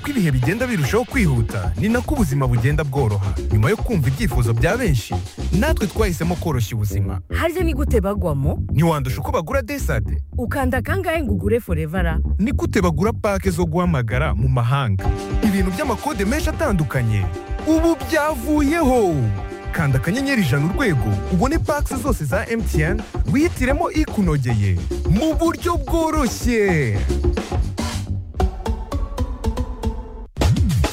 ibihe bigenda birushaho kwihuta ni nako ubuzima bugenda bworoha nyuma yo kumva ibyifuzo bya benshi natwe twahisemo koroshya ubuzima harya ni gute bagwamo ntiwandusha uko bagura desade ukanda kangahe ngo ugure forevara ni gute bagura pake zo guhamagara mu mahanga ibintu by'amakode menshi atandukanye ubu byavuyeho kanda akanyenyeri ijana urwego ubone pake zose za emutiyeni wihitiremo ikunogeye mu buryo bworoshye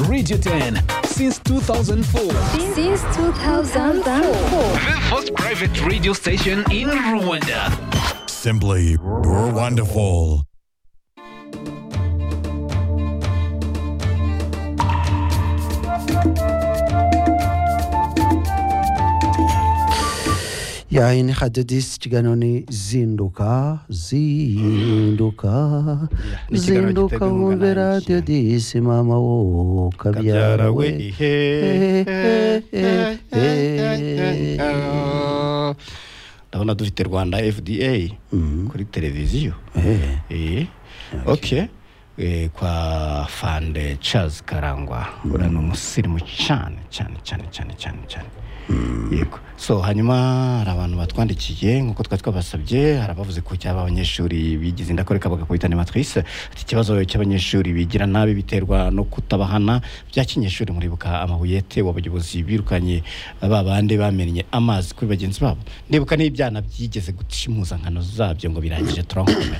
Radio 10 since 2004. Since 2004. The first private radio station in Rwanda. Simply wonderful. ya iyi ni hadiyo disi ikiganiro ni zinduka zinduka ni ikiganiro zinduka giterwa inkunga wumve na radiyo MTN. disi mama wo kabyara we ihe eh, eh, eh, ndabona dufite rwanda fda kuri televiziyo Eh, okay Eh, kwa fande charles karangwa uriya ni umusirimu cyane cyane cyane cyane cyane cyane yego so hanyuma hari abantu batwandikiye nk'uko twari twabasabye hari abavuze ko cyaba abanyeshuri bigize indakoreka bagakubita matrise ati ikibazo cy'abanyeshuri bigira nabi biterwa no kutabahana bya kinyeshuri muribuka amabuyete w'abayobozi birukanye ba bande bamennye amazi kuri bagenzi babo ndibuka n'ibyana byigeze guca impuzankano zabyo ngo birangije turankome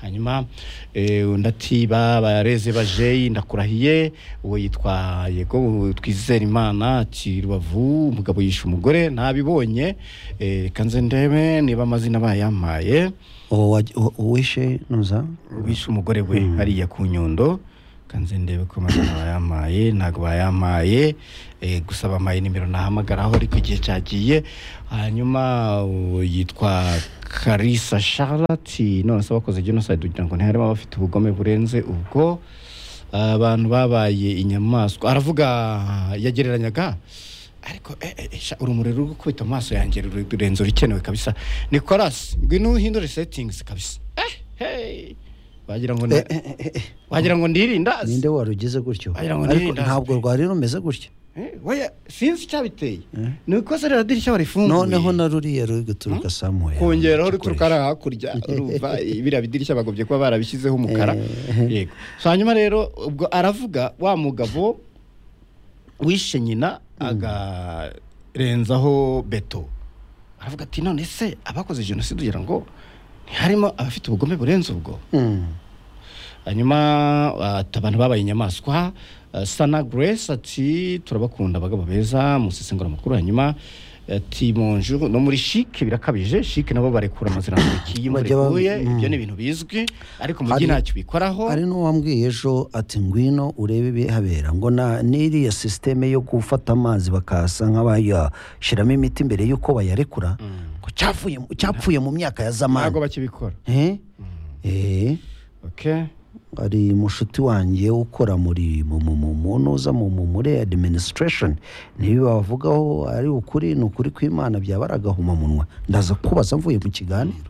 hanyuma eh, undi ati babareze bajeyi ndakurahiye uwo yitwa yego twizera imana ati rubavu umugabo yishe umugore ntabibonye eh, reka nze ndebe niba amazina bayampaye uwo waj- uwo- uwishe nuza wishe umugore we hariya ku nyundo reka nze ndebe ko amazina bayampaye ntabwo bayampaye eh, gusa bampaye nimero nahamagaraho ariko igihe cyagiye hanyuma uwo yitwa karisa charlotte none se abakoze genocide kugira ngo ntiharimo abafite ubugome burenze ubwo abantu babaye inyamaswa aravuga yagereranyaga ariko eh, eh, sha, urumuri ruri gukubita amaso yanjye ruri- rurenze urikenewe kabisa nicolas ngwino uhindure settings kabisa eh, hey. wagira ngo ni- wagira ngo ndirindazi ninde warugize gutyo Wagira ngo ariko nirinda. ntabwo rwari rumeze gutyo Eh, oya sinzi icyabiteye ni uko se rero dirishya warifunguye noneho na ruriya ruri guturuka samuwe kongeraho ruturuka hariya hakurya urumva biriya bidirishya bagobye kuba barabishyizeho umukara yego so hanyuma rero ubwo aravuga wa mugabo wishe nyina agarenzaho beto aravuga ati none se abakoze jenoside ugira ngo ntiharimo abafite ubugome burenze ubwo hanyuma ati abantu babaye inyamaswa eh, sana grace ati turabakunda abagabo beza musesengura amakuru hanyuma ati monju no muri shike birakabije shike nabo barekura amazina mu ntoki iyo imvura Bajya ba- iguye mm. ibyo ni ibintu bizwi ariko umujyi Hari- ntacyo ubikoraho hari n'uwambwiye ejo ati ngwino urebe ibihabera ngo na n'iriya sisiteme yo gufata amazi bakasa nk'abayashyiramo imiti mbere y'uko bayarekura ngo cyapfuye mu- cyapfuye mu myaka ya ntabwo zamani bakibikora Eh? Eh, okay hari mushuti wanjye ukora muri mu mu- mu- mu ntuza mu mu- muri administration niba bavugaho ari ukuri ni ukuri kw'imana byaba ari agahomamunwa ndaza kubaza mvuye mu kiganiro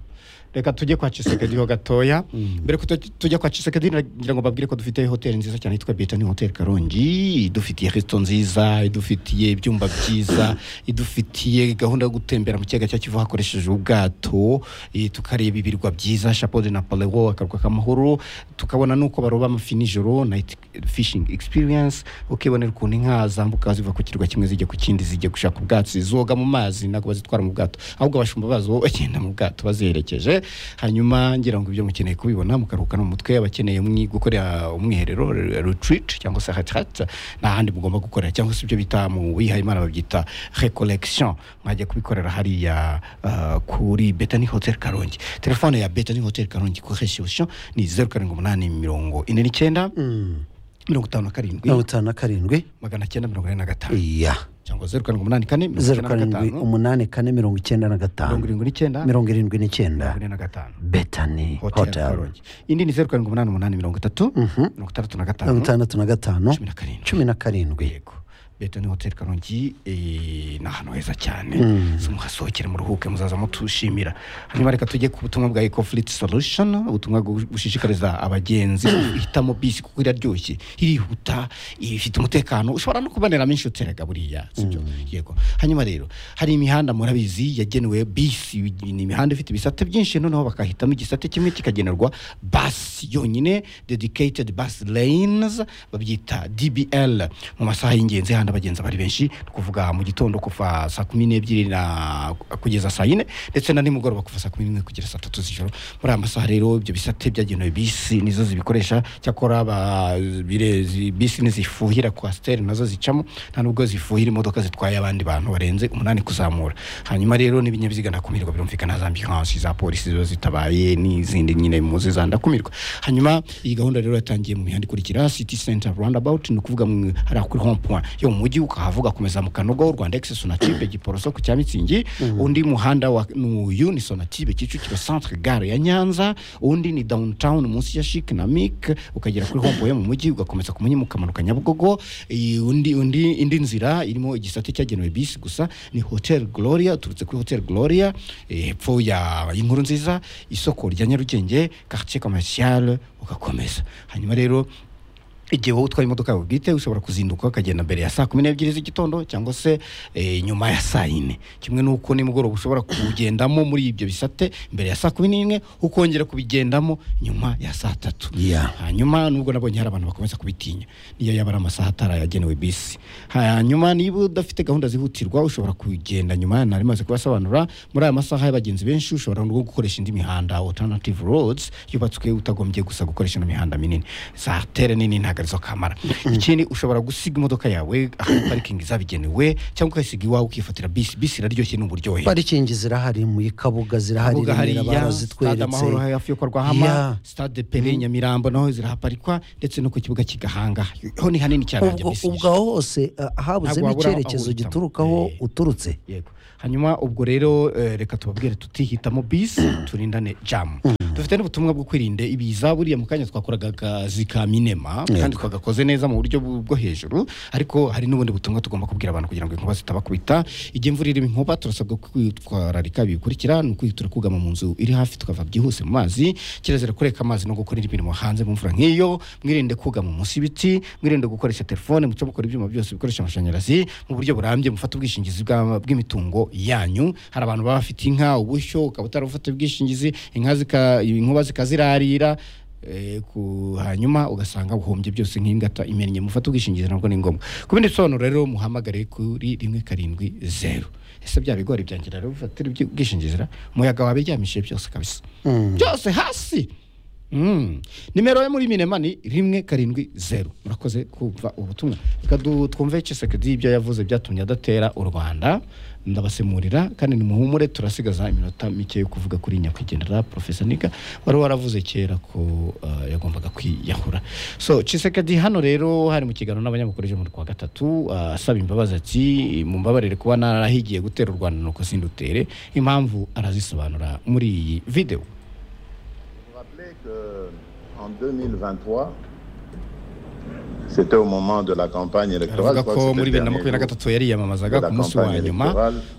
reka tujye kwa Chisekedi ho gatoya mbere ko tu- tujya kwa Chisekedi nagira ngo babwire ko dufite hoteli nziza cyane yitwa Britannia Hotel Karongi idufitiye resto nziza idufitiye ibyumba byiza idufitiye gahunda yo gutembera mu kiyaga cya Kivu hakoresheje ubwato eh, tukareba ibirwa byiza Chapeau de Napoléon akarwa k'amahoro tukabona nuko baroba amafi nijoro night fishing experience ukibonera ukuntu inka zambuka ziva ku kirwa kimwe zijya ku kindi zijya gushaka ubwatsi zoga mu mazi ntabwo bazitwara mu bwato ahubwo abashumba bazo bagenda mu bwato baziherekeje hanyuma ngira ngo ibyo mukeneye kubibona mukaruhuka no mu mutwe abakeneye mwi- gukorera umwiherero re- retreat cyangwa se retraite nta handi mugomba gukorera cyangwa se ibyo bita mu bihayimana babyita recollection mwajya kubikorera hariya ah, kuri Bethany Hotel Karongi telefone ya Bethany Hotel Karongi correction ni 0785 mirongo itanu na karindwi mirongo itanu na karindwi magana cyenda mirongo ine na gatanu iya cyangwa zeru karindwi umunani kane mirongo zeru icyenda na karindwi gatanu umunani kane mirongo icyenda na gatanu mirongo irindwi n'icyenda mirongo irindwi mirongo n'icyenda ine na gatanu betani hoteli hoteli karongi indi ni zeru karindwi umunani umunani mirongo itatu mirongo itandatu na gatanu mirongo itandatu na gatanu cumi na karindwi cumi na karindwi yego leta ni hoteli karongi eh, ni ahantu heza cyane so muhasohokere muruhuke muzaza mutushimira hanyuma reka tujye ku butumwa bwa eco fleet solution ubutumwa bwo gushishikariza abagenzi guhitamo bisi kuko iraryoshye irihuta ifite umutekano ushobora no kuboneramo inshuti erega buriya sibyo yego hanyuma rero hari imihanda murabizi yagenewe bisi ni imihanda ifite ibisate byinshi noneho bakahitamo igisate kimwe kikagenerwa basi yonyine dedicated bus lanes babyita dbl mu masaha y'ingenzi handi abagenzi bari benshi ni kuvuga mu gitondo kuva saa kumi n'ebyiri na kugeza saa yine ndetse na nimugoroba kuva saa kumi n'imwe kugera saa tatu z'ijoro muri aya masaha rero ibyo bisate byagenewe bisi nizo zibikoresha cyakora aba- bire- zi- bisi ntizifuhira kwasiteri nazo zicamo nta nubwo zifuhira imodoka zitwaye abandi bantu barenze umunani kuzamura hanyuma rero n'ibinyabiziga ndakumirwa birumvikana za ambilansi za polisi ziba zitabaye n'izindi nyine muzi za ndakumirwa hanyuma iyi gahunda rero yatangiye mu mihanda ikurikira city center roundabout ni ukuvuga mu- hariya kuri home point yo mu mujyi ukahavuga kumeza mu kanogo rwanda excess unatibe giporoso ku cya mitsingi undi muhanda wa nuyu ni sonatibe kicukiro centre gare ya nyanza undi ni downtown munsi ya chic na mic ukagera kuri home point yo mu mujyi ugakomeza ku munyimu ukamanuka nyabugogo iyi undi undi indi nzira irimo igisate cyagenewe bisi gusa ni hotel gloria uturutse kuri hotel gloria eh, hepfo ya inkuru nziza isoko rya nyarugenge quartier commercial ugakomeza hanyuma rero igihe wowe utwaye imodoka yawe bwite ushobora kuzinduka ukagenda mbere ya saa kumi n'ebyiri z'igitondo cyangwa se eh, nyuma ya saa yine kimwe n'uko nimugoroba ushobora kugendamo muri ibyo bisate mbere ya saa kumi n'imwe ukongera kubigendamo nyuma ya saa tatu Yeah. hanyuma nubwo nabonye hari abantu bakomeza kubitinya niyo yaba ari amasaha atari ayagenewe bisi hanyuma niba udafite gahunda zihutirwa ushobora kugenda nyuma nari maze kubasobanura muri aya masaha y'abagenzi benshi ushobora no gukoresha indi mihanda alternative roads yubatswe utagombye gusa gukoresha ino mihanda minini za tere nini ntabwo arizo kamara ikindi ushobora gusiga imodoka yawe aho parikingi zabigenewe cyangwa ukayisiga iwawe ukifatira bisi bisi iraryoshye ni uburyohe parikingi zirahari mu kabuga zirahari Kabuga Remera hariya, Stade barazitweretse Amahoro hafi yo kwa Rwahama Yeah. Stade Pele Nyamirambo naho zirahaparikwa ndetse no ku kibuga cy'Igahanga ho ni hanini cyane hajya ubwo bisi ubwo nyinshi. aho hose uh, habuzemo Ntabwo wabura aho icyerekezo uhitamo. giturukaho Eh. uturutse yego hanyuma ubwo rero eh, reka tubabwire tutihitamo bisi turindane jamu dufite n'ubutumwa bwo kwirinda ibiza buriya mu kanya twakoraga akazi ka minema kandi twagakoze neza mu buryo bu- bwo hejuru ariko hari n'ubundi butumwa tugomba kubwira abantu kugira ngo inkuba zitabakubita igihe imvura irimo inkuba turasabwa kwitwararika bikurikira ni ukwitura kugama mu nzu iri hafi tukava byihuse mu mazi kirazira kureka amazi no gukora indi mirimo hanze mu mvura nk'iyo mwirinde kugama munsi y'ibiti mwirinde gukoresha telefone muce mukora ibyuma byose bikoresha amashanyarazi mu buryo burambye mufate ubwishingizi bwa- bw'imitungo yanyu hari abantu baba bafite inka ubushyo ukaba utarabufata ubwishingizi inka zika- inkuba zikazirarira eh, ku- hanyuma ugasanga uhombye byose nk'ingata imennye mufate ubwishingizi nabwo ni ngombwa ku bindi bisobanuro rero muhamagare kuri rimwe karindwi zeru ese bya bigori byanjye rero bifatira ibyo- ubwishingizi ra umuyaga wabiryamishije byose kabisa byose hasi Mm. nimero yo muri minema ni rimwe karindwi zeru murakoze kumva ubutumwa reka du- twumve cisekedi ibyo yavuze byatumye adatera u rwanda ndabasemurira kandi nimuhumure turasigaza iminota mike yo kuvuga kuri nyakwigendera profesa niga wari waravuze kera ko uh, yagombaga kwiyahura so cisekedi hano rero hari mu kiganiro n'abanyamakuru ejo muri kuwa gatatu uh, asaba imbabazi ati mumbabarire kuba narahigiye gutera u rwanda nuko sindutere impamvu arazisobanura muri iyi videwo rappeler qu'en 2023, c'était au moment de la campagne électorale. aravuga je crois que ko c'était muri le bibiri na dernier makumyabiri na jour. gatatu yari yiyamamazaga ku munsi wa nyuma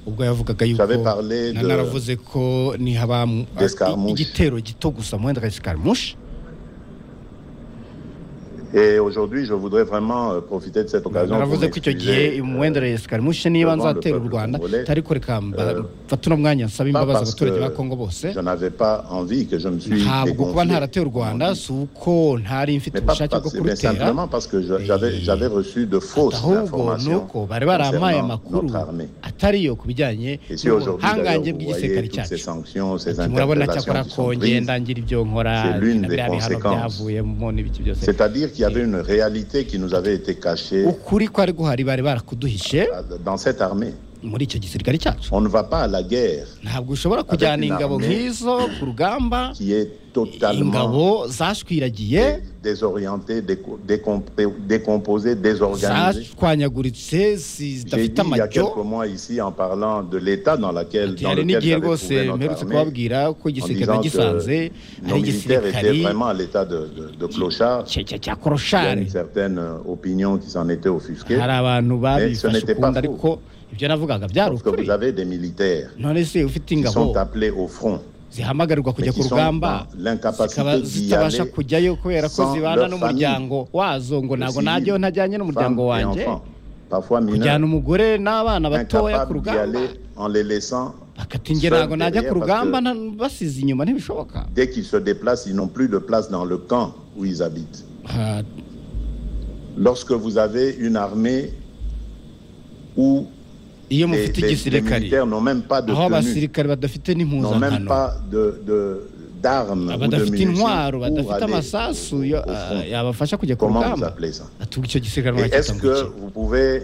ubwo yavugaga yuko J'avais parlé de- naravuze ko nihaba mu- d'escarmouche. igitero gito gusa mu wenda escaramuche Et aujourd'hui, je voudrais vraiment euh, profiter de cette occasion pour naravuze ko icyo gihe m'excuser, umuwenda escaramuche niba devant le nzatera u peuple rwanda congolais, ariko reka mba- euh, mfate uno mwanya nsaba pas imbabazi parce que abaturage ba kongo bose je n'avais pas envie que je me suis ntabwo kuba dégonflé, ntaratera u rwanda si uko ntari mfite mais pas ubushake bwo parce, mais kurutera simplement parce que je- Et- j'avais j'avais reçu de fausses ahubwo ni informations uko bari barampaye concernant amakuru notre armée. atari yo ku bijyanye Et si aujourd'hui, n'ubuhangange d'ailleurs, vous bw'igisirikare voyez toutes cyacu ces sanctions, ces Ati, murabona cyakora interpellations qui sont ko prises, ngenda ngira ibyo nkora C'est l'une na des bya bihano conséquences. byavuyemo n'ibiki byose C'est-à-dire qu'il y avait une réalité qui nous avait été cachée ukuri kwari guhari bari barakuduhishe dans cette armée. muri icyo gisirikare cyacu On ne va pas à la guerre ntabwo ushobora kujyana Avec une ingabo armée nk'izo ku rugamba qui est totalement ingabo zashwiragiye désorientée, déco- décompré- décomposée, désorganisée. zashwanyaguritse si- J'ai zidafite dit il y a quelques amajyo mois ici en parlant de l'état dans, laquelle, Ati, dans hari lequel n'igihe j'avais rwose trouvé mperutse notre armée, kubabwira ko en igisirikare disant nagisanze ari que nos militaires étaient igisirikare vraiment à l'état de, de, de clochard. cya- cya- cya Il y a koroshari une certaine euh, opinion qui s'en était offusquée. hari abantu Mais babifashe ce n'était ukundi pas ariko ibyo navugaga byari Parce que ukuri vous avez des militaires none se ufite qui ingabo sont appelés au front. zihamagarirwa kujya Mais ku qui sont rugamba dans l'incapacité zikaba d'y zitabasha aller kujyayo kubera ko sans zibana leur n'umuryango wazo ngo ntabwo Aussi, najyayo ntajyanye n'umuryango femmes et wanjye enfants, parfois kujyana mineurs, umugore n'abana batoya ku incapables d'y rugamba aller en les laissant. bakati njye seuls ntabwo najya ku derrière, rugamba parce nta- basize inyuma ntibishoboka Dès qu'ils se déplacent, ils n'ont plus de place dans le camp où ils habitent. Ah, Lorsque vous avez une armée où iyo les, mufite les- les igisirikare militaires n'ont même pas de aho tenue, abasirikare badafite n'ont même n'impuzankano pas de- de- d'armes ou de badafite munitions intwaro pour badafite aller amasasu au- yo- au front. ah, yabafasha kujya ku Comment vous rugamba appelez ça atuga icyo gisirikare Et mwacyita est-ce ngo que iki? vous pouvez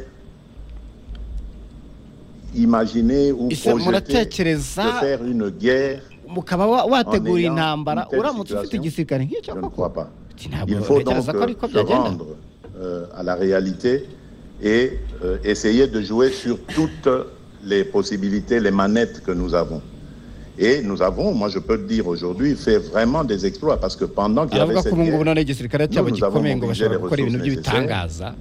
imaginer ou Ese projeter de muratekereza faire une guerre mukaba wa- wategura ayant intambara une telle uramutse ufite situation, igisirikare nk'icyo Je ne koko crois pas. Ati, ntabwo Il faut donc ntekereza ko ariko euh, se byagenda rendre euh, à la réalité et euh, essayer de jouer sur toutes les possibilités, les manettes que nous avons. Et nous avons, moi je peux le dire aujourd'hui, fait vraiment des exploits parce que pendant qu'il y avait aravuga ko cette ubu ngubu guerre, none igisirikare cyabo nous avons gikomeye ngo mobilisé bashobora les gukora ibintu ressources by'ibitangaza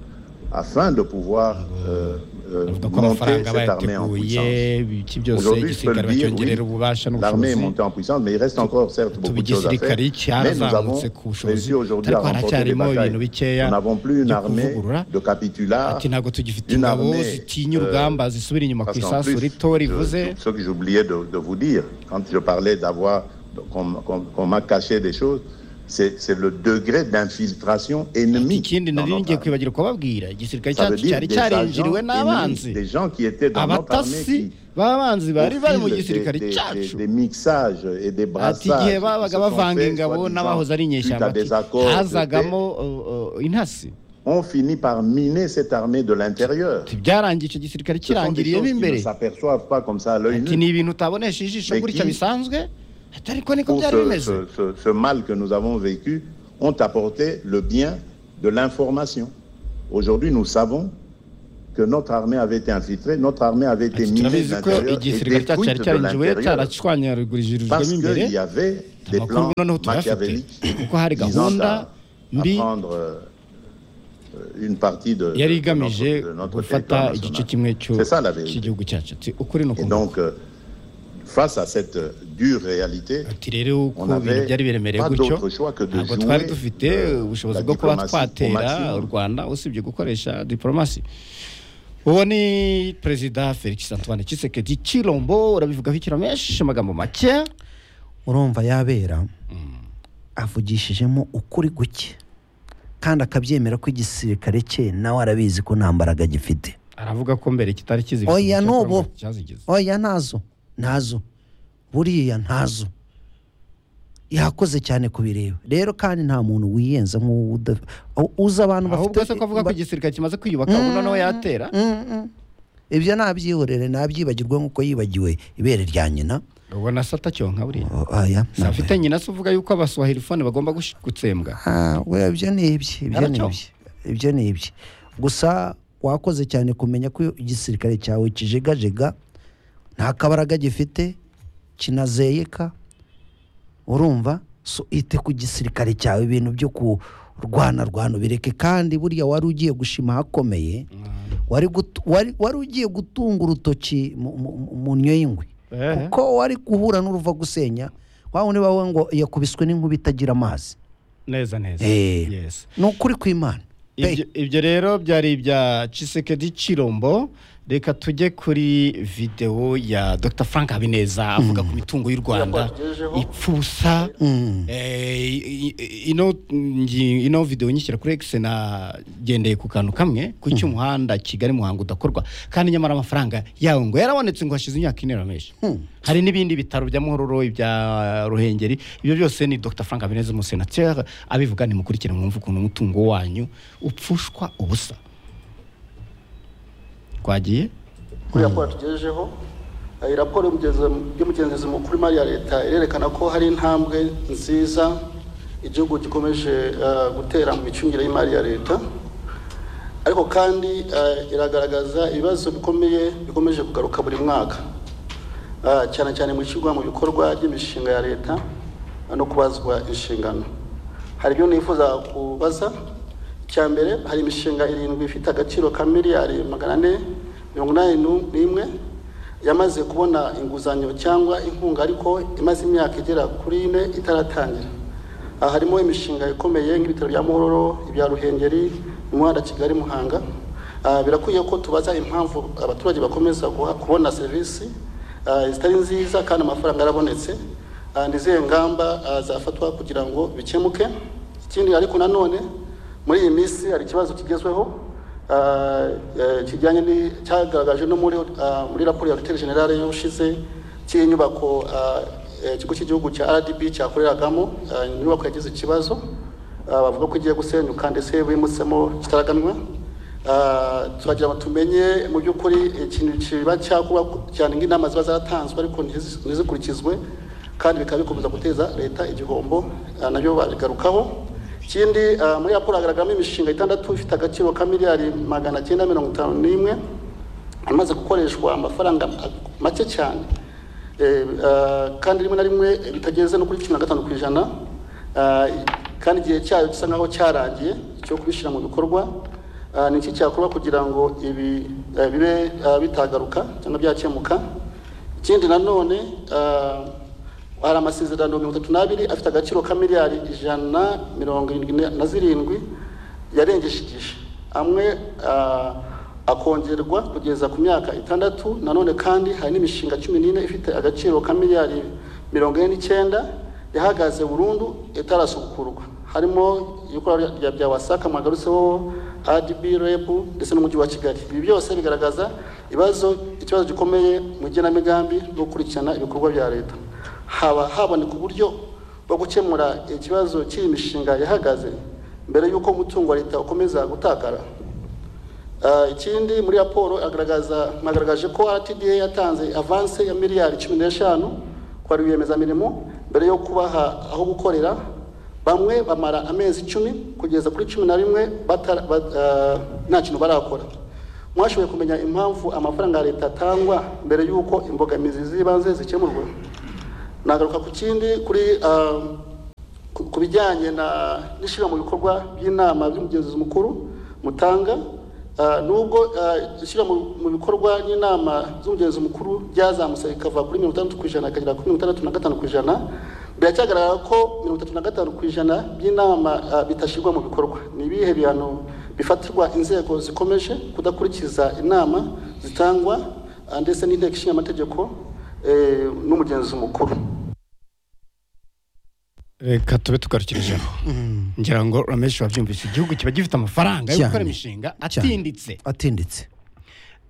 afin de pouvoir euh, euh, bavuga ko monter amafaranga cette armée en bayateguye puissance. ibiki byose Aujourd'hui, je peux igisirikare le dire, bacyongerera oui, ububasha l'armée est n'ubushobozi montée en puissance, mais il reste encore certes beaucoup de choses à faire. igisirikare Mais nous avons cyarazamutse ku bushobozi réussi aujourd'hui à ariko remporter des haracyarimo batailles. ibintu bikeya Nous n'avons plus une byo armée kuvugurura de capitulats, ati ntabwo tugifite une ingabo armée, zitinya euh, urugamba zisubira inyuma ku Parce qu'en isasu plus, rito je- rivuze ce que j'oubliais de, de vous dire, quand je parlais d'avoir, qu'on qu'on- qu'on m'a caché des choses, c'est c'est le degré d'infiltration ennemie. ikindi dans nari notre ngiye armée. kwibagirwa kubabwira igisirikare Ça veut cyacu dire cyari des cyarinjiriwe agents n'abanzi ennemis, des gens qui étaient dans notre armée abatasi qui, b'abanzi au bari bari mu fil des- gisirikare des, cyacu des- des mixages et des ati brassages igihe qui se babaga sont bavanga faits, ingabo soi-disant, n'abahoze ari suite inyeshyamba à ati, des accords de paix, hazagamo uh, uh, intasi ont fini par miner cette armée de l'intérieur. Ati, byarangiye icyo gisirikare Ce sont des kirangiriyemo choses qui ne imbere s'aperçoivent pas comme ça à l'œil ati nu. ni ibintu utabonesha ijisho Mais gutya qui- bisanzwe ati ariko niko Pour byari ce, bimeze ce- ce- ce mal que nous avons vécu, ont apporté le bien de l'information. Aujourd'hui, nous savons que notre armée avait été infiltrée, notre armée avait été Ati, minée de turabizi ko l'intérieur et igisirikare cyacu cyari détruite de cyarinjiwe l'intérieur parce cyaracwanyagurijijwemo imbere qu'il y avait des amakuru plans noneho turayafite machiavéliques kuko hari visant gahunda à, à mbi prendre euh, euh, une partie de, yari de- de igamije notre, de notre gufata territoire igice national. kimwe cyo- C'est ça la vérité. cy'igihugu cyacu ati ukuri ni Et ukuntu donc, euh, face à cette euh, dure réalité, ati rero uko On avait ibintu byari biremereye pas gutyo d'autre choix que de ntabwo jouer, twari dufite euh, ubushobozi la bwo kuba diplomatie au twatera maximum. u rwanda usibye gukoresha diporomasi uwo ni perezida felix antoine kisekedi kirombo urabivugaho ikiromeshi amagambo make urumva yabera avugishijemo ukuri guke kandi akabyemera ko igisirikare cye nawe arabizi ko nta mbaraga gifite aravuga ko mbere kitari kizi Oya, ibisubizo cya n'ubu. Trump cyazigeze oya ntazo ntazo buriya ntazo yakoze cyane kubireba rero kandi nta muntu wiyenza nk'uwo uda- uzi abantu ahubwo se ko avuga ko ba- igisirikare kimaze kwiyubaka ubu noneho yatera ibyo nabyihorere nabyibagirwe nk'uko yibagiwe ibere rya nyina ubona se atacyonka buriya O- oya se afite nyina se uvuga yuko abaswahilifone bagomba gush- gutsembwa Ah, we, ibyo ni ibye ibyo ni Naracyo. ibye ibyo ni ibye gusa wakoze cyane kumenya ko igisirikare cyawe kijegajega nta kabaraga gifite kinazeyeka urumva so ite ku gisirikare cyawe ibintu byo kurwana rwana ubireke kandi buriya wari ugiye gushima ahakomeye wari gutu- wari- wari ugiye gutunga urutoki mu- mu- mu- mu nnyo y'ingwe Ehe. kuko wari guhura n'uruva gusenya wa wundi bawe ngo yakubiswe n'inkuba itagira amazi neza neza Eh. yes ni ukuri kw'imana Pe, Ibyo- ibyo rero byari ibya Chisekedi Chirombo reka tujye kuri video ya Dr Frank Habineza avuga ku mitungo y'u Rwanda ipfusa Eh, i- i- ino ngi- ino video nyishyira kuri X nagendeye ku kantu kamwe ku cy'umuhanda Kigali Muhanga udakorwa kandi nyamara amafaranga yawo ngo yarabonetse ngo hashize imyaka ine rameshi hari n'ibindi bitaro bya Muhororo ibya Ruhengeri ibyo byose ni Dr Frank Habineza umusenateur abivuga nimukurikire mwumve ukuntu umutungo wanyu upfushwa ubusa twagiye kuriya ko yatugejejeho Eh, raporo y'umugeze- y'umugenzuzi mukuru w'imari ya leta irerekana ko hari intambwe nziza igihugu gikomeje eh, gutera mu micungire y'imari ya leta ariko kandi eh, iragaragaza ibibazo bikomeye bikomeje kugaruka buri mwaka Ah, cyane cyane mu ishyirwa mu bikorwa ry'imishinga ya leta no kubazwa inshingano hari ibyo nifuza kubaza icya mbere hari imishinga irindwi ifite agaciro ka miliyari magana ane mirongo inani nu- n'imwe yamaze kubona inguzanyo cyangwa inkunga ariko imaze imyaka igera kuri ine itaratangira aha harimo imishinga ikomeye nk'ibitaro bya muhororo ibya ruhengeri umuhanda kigali muhanga Ah, birakwiye ko tubaza impamvu abaturage bakomeza guha- kubona serivisi ah, zitari nziza kandi amafaranga yarabonetse Ah, ni izihe ngamba ah, zafatwa kugira ngo bikemuke ikindi ariko nanone muri iyi minsi hari ikibazo kigezweho ah, eh, kijyanye ni- cyagaragaje no muri ah, muri raporo ya ruteri generale y'ubushize cy'inyubako ah, eh, ikigo cy'igihugu cya rdb cyakoreragamo ah, inyubako yagize ikibazo Ah, bavuga ko igiye gusenyuka ndetse bimutsemo kitaraganwa Ah, turagira ngo tumenye mu by'ukuri ikintu kiba cyakuba cyane nk'inama ziba zaratanzwe ariko ntizi- ntizikurikizwe kandi bikaba bikomeza guteza leta igihombo Ah, nabyo babigarukaho ikindi ah, muri raporo hagaragaramo imishinga itandatu ifite agaciro ka miliyari magana cyenda mirongo itanu n'imwe imaze gukoreshwa amafaranga make cyane Eh, ah, kandi rimwe na rimwe bitageze no kuri cumi na gatanu ku ijana Ah, kandi igihe cyayo gisa nkaho cyarangiye cyo kubishyira mu bikorwa Ah, ni iki cyakorwa kugira ngo ibi eh, bibe ah, bitagaruka cyangwa byakemuka ikindi nanone ah, hari amasezerano mirongo itatu n'abiri afite agaciro ka miliyari ijana mirongo irindwi na zirindwi yarengeshigije amwe ah, akongerwa kugeza ku myaka itandatu nanone kandi hari n'imishinga cumi n'ine ifite agaciro ka miliyari mirongo ine n'icyenda yahagaze burundu itarasukurwa harimo ibikorwa bya- bya- bya wasaka mwagarutseho adb reb ndetse n'umujyi wa kigali ibi byose bigaragaza ibibazo ikibazo gikomeye mu igenamigambi no gukurikirana ibikorwa bya leta haba haboneka uburyo bwo gukemura ikibazo cy'iyi mishinga yahagaze mbere y'uko umutungo wa leta ukomeza gutakara Ah, ikindi muri raporo agaragaza mwagaragaje ko rtda yatanze avanse ya miliyari cumi n'eshanu ku barwiyemezamirimo mbere yo kubaha aho gukorera bamwe bamara amezi icumi kugeza kuri cumi na rimwe batara- ba- ah, nta kintu barakora mwashoboye kumenya impamvu amafaranga ya leta atangwa mbere y'uko imbogamizi z'ibanze zikemurwa nagaruka ku kindi kuri ah, ku ku bijyanye na n'ishyira mu bikorwa by'inama by'umugenzuzi mukuru mutanga ah, nubwo ah, ishyira mu mu bikorwa n'inama z'umugenzuzi mukuru ryazamutse rikava kuri mirongo itandatu ku ijana rikagera kuri mirongo itandatu na gatanu ku ijana biracyagaragara ko mirongo itatu na gatanu ku ijana by'inama ah, bitashyirwa mu bikorwa ni ibihe bihano bifatirwa inzego zikomeje kudakurikiza inama zitangwa ah, ndetse n'inteko ishinga amategeko n'umugenzuzi mukuru reka tube tugarukirejeho ngira ngo rameshi wabyumvise igihugu kiba gifite amafaranga yo gukora Cyane. imishinga atinditse atinditse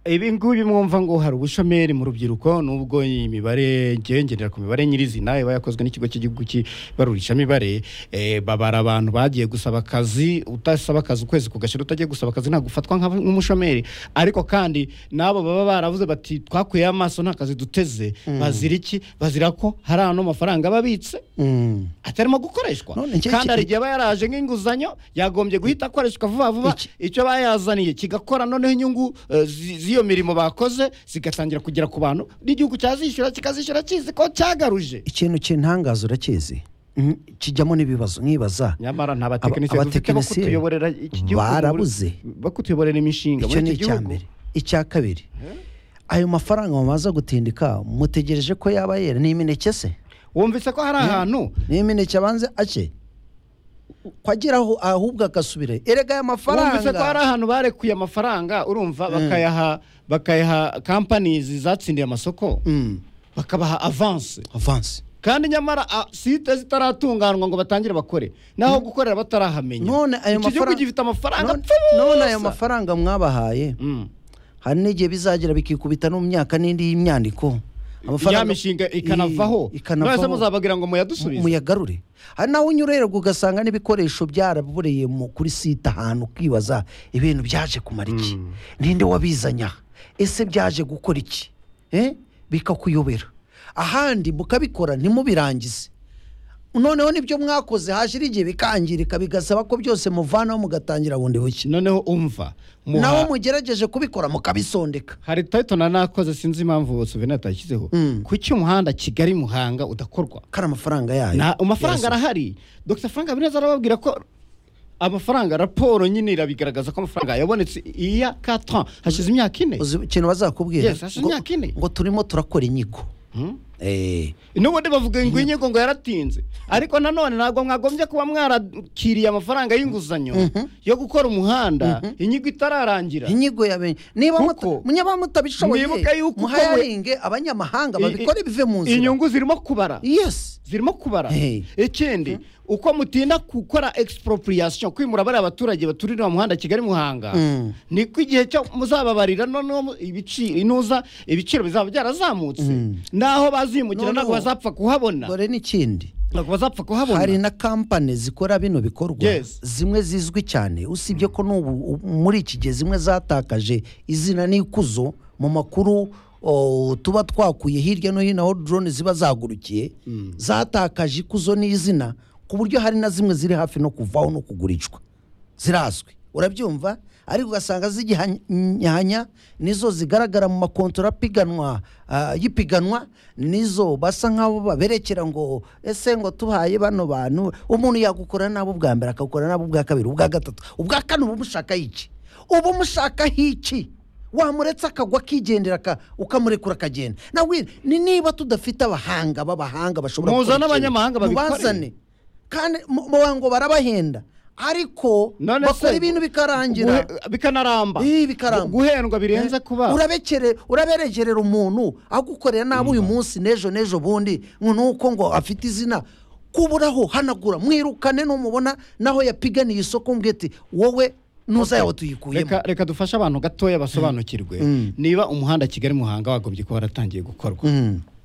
ibi ngubi mwumva ngo hari ubushomeri mu rubyiruko nubwo imibare ngewe ngendera ku mibare nyirizina iba yakozwe n'ikigo cy'igihugu cy'ibarurishamibare eh, babara abantu bagiye gusaba akazi utasaba akazi ukwezi kugashira utagiye gusaba akazi ntabwo ufatwa nka- nk'umushomeri ariko kandi n'abo baba baravuze bati twakuyeho amaso nta kazi duteze bazira iki bazira ko hari ano mafaranga aba abitse Mm. atarimo gukoreshwa None iki- kandi hari iki- igihe aba yaraje nk'inguzanyo yagombye guhita akoreshwa vuba vuba Iki- icyo bayazaniye kigakora noneho inyungu eh, zi- z'iyo mirimo bakoze zigatangira kugera ku bantu n'igihugu cyazishyura kikazishyura kizi ko cyagaruje ikintu cy'intangazo urakizi Mm, kijyamo n'ibibazo nkibaza nyamara nta Aba- batekinisiye dufite bo abatekinisiye kutuyoborera iki gihugu muri- barabuze. bo kutuyoborera imishinga icyo muri ni iki icya gihugu mbere icya kabiri ayo mafaranga mumaze gutindika mutegereje ko yaba yera ni imineke se wumvise ko hari ahantu ni imineke abanze ake kwagiraho ahubwo agasubira erega aya wumvise ko hari mafaranga ahantu barekuye amafaranga urumva bakayaha bakayaha kampanizi zatsindiye amasoko Mm, bakabaha avanse avance kandi nyamara a- site zitaratunganwa ngo batangire bakore naho gukorera batarahamenya none ayo iki gihugu mafaranga gifite amafaranga none- apfa none ubusa. ayo mafaranga mwabahaye Mm. hari n'igihe bizagira bikikubita no mu myaka n'indi y'imyandiko ya mishinga ikanavaho I- ikanavaho. mwese muzabagira ngo muyadusubize muyagarure hari nawe unyura rero ugasanga n'ibikoresho byarabureye mu- kuri site ahantu ukibaza ibintu byaje kumara iki ninde wabizanye aha ese byaje gukora iki Eh? bikakuyobera ahandi mukabikora ntimubirangize noneho nibyo mwakoze hashira igihe bikangirika bigasaba ko byose muvanaho mugatangira bundi bushya noneho umva muha- naho mugerageje kubikora mukabisondeka hari title na nakoze sinzi impamvu Souvenir atashyizeho kuki umuhanda Kigali Muhanga udakorwa kari amafaranga yayo na amafaranga Yes. arahari Dr Frank Habineza arababwira ko amafaranga raporo nyine irabigaragaza ko amafaranga yabonetse iya 4 ans hashize imyaka ine uzi ikintu bazakubwira Yes, hashize ngo- imyaka ine. ngo turimo turakora inyigo Eh, n'ubundi bavuga ngo inyigo ngo yaratinze ariko nanone ntabwo mwagombye kuba mwarakiriye amafaranga y'inguzanyo yo gukora umuhanda inyigo itararangira inyigo ya benshi niba Kuko- muta- munyaba mutabishoboye Mwibuke yuko muhayaringe abanyamahanga babikore bive mu nzira inyungu zirimo kubara yes zirimo kubara Hey. ikindi uko mutinda gukora expropriation kwimura bariya abaturage baturira mu muhanda kigali muhanga Mm. niko igihe cyo muzababarira noneho mu- ibici- inuza ibiciro bizaba byarazamutse naho bazimukira Noneho- ntabwo bazapfa kuhabona dore n'ikindi ntabwo bazapfa kuhabona hari na kampani zikora bino bikorwa Yes. zimwe zizwi cyane usibye ko n'ubu u- muri iki gihe zimwe zatakaje izina n'ikuzo mu makuru o, tuba twakuye hirya no hino aho drone ziba zagurukiye zatakaje ikuzo n'izina ku buryo hari na zimwe ziri hafi no kuvaho no kugurishwa zirazwi urabyumva ariko ugasanga zigihanyanya nizo zigaragara mu makontora apiganwa ah, y'ipiganwa nizo basa nk'abo baberekera ngo ese ngo tubahaye bano bantu umuntu yagukora nabo ubwa mbere akagukora nabo ubwa kabiri ubwa gatatu ubwa kane uba umushakaho iki uba umushakaho iki wamuretse akagwa akigendera aka- ukamurekura akagenda nawe ni niba tudafite abahanga b'abahanga bashobora Muzane gukora ikintu, abanyamahanga babikore. mubazane kandi mu- mu- ngo barabahenda ariko None bakora se- ibintu bikarangira Guhe- bikanaramba Ih, bikaramba. guhendwa birenze kuba urabekere uraberegerera umuntu agukorera nabi uyu munsi n'ejo n'ejo bundi ngo nuko ngo afite izina kuburaho hanagura mwirukane numubona naho yapiganiye isoko mbwira ati wowe ntuzayaho tuyikuyemo reka reka dufashe abantu gatoya basobanukirwe niba umuhanda kigali muhanga wagombye kuba waratangiye gukorwa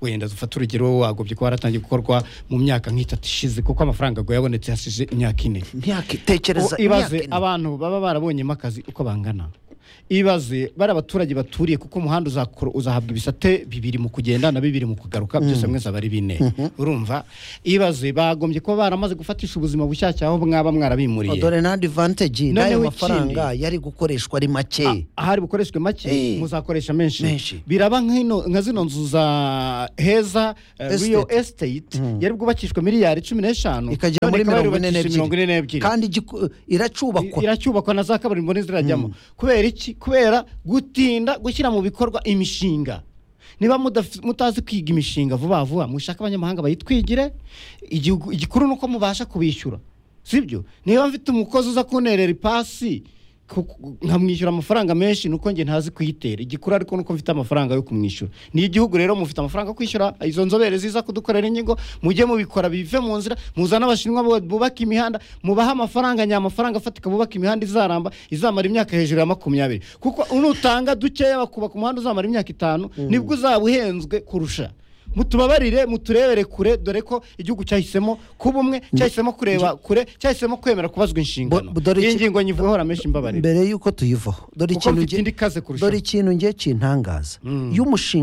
wenda dufate urugero wagombye kuba waratangiye gukorwa mu myaka nk'itatu ishize kuko amafaranga ngo yabonetse hashize imyaka ine myaka tekereza O- imyaka ibaze ine. abantu baba barabonyemo akazi uko bangana ibaze bari abaturage baturiye kuko umuhanda uzakora uzahabwa ibisate bibiri mu kugenda na bibiri mu kugaruka byose hamwe zaba ari bine urumva ibaze bagombye kuba baramaze gufatisha ubuzima bushyashya aho mwaba mwarabimuriye dore na advantage Noneho n'ayo ikindi. mafaranga yari gukoreshwa ari make ahari bukoreshwe make Eh. muzakoresha menshi Menshi. biraba nk'ino- nka zino nzu za heza eh, Estate. real estate yari bwubakishwe miliyari cumi n'eshanu ikagera none muri ikaba mirongo ine yarubakishije mirongo ine n'ebyiri n'ebyiri kandi igiku- iracubakwa I- iracyubakwa na za kaburimbo ntizirajyamo kubera iki kubera gutinda gushyira mu bikorwa imishinga niba mudaf- mutazi kwiga imishinga vuba vuba mushake abanyamahanga bayitwigire igihugu- igikuru ni uko mubasha kubishyura sibyo niba mfite umukozi uza kunterera ipasi ku- ku- nkamwishyura amafaranga menshi nuko njye ntazi kuyitera igikuru ariko nuko mfite amafaranga yo kumwishyura niyo igihugu rero mufite amafaranga yo kwishyura izo nzobere ziza kudukorera inyigo mujye mubikora bive mu nzira muzane abashinwa bu- bubaka imihanda mubahe amafaranga nyamafaranga afatika bubaka imihanda izaramba izamara imyaka hejuru ya makumyabiri kuko nutanga dukeya bakubaka umuhanda uzamara imyaka itanu nibwo uzaba uhenzwe kurusha mutubabarire muturebere kure dore ko igihugu cyahisemo kuba umwe cyahisemo kureba kure cyahisemo kwemera kubazwa inshingano Bo- dore iyi iki- ngingo nyivugwaho ramesha imbabarire mbere y'uko tuyivaho dore Kuko ikintu mfite nge- indi kaze kurushaho. dore ikintu ngiye kintangaza iyo umushinga